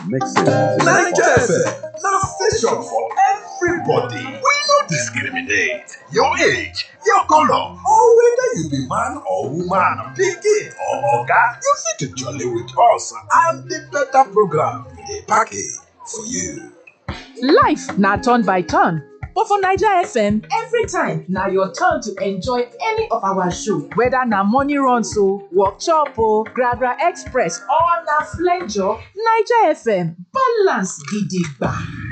makes sense. Naija FM na station for everybody. We no discriminate. Your age, your color, or whether you be man or woman, pikin or oga, you fit to jolly with us and the better program we dey package for you. Life na turn by turn, but for Naija FM, every time na your turn to enjoy any of our show. Whether na morning runs o, workshop o, Gragra Express or na flenjo, Naija FM balance gidigba.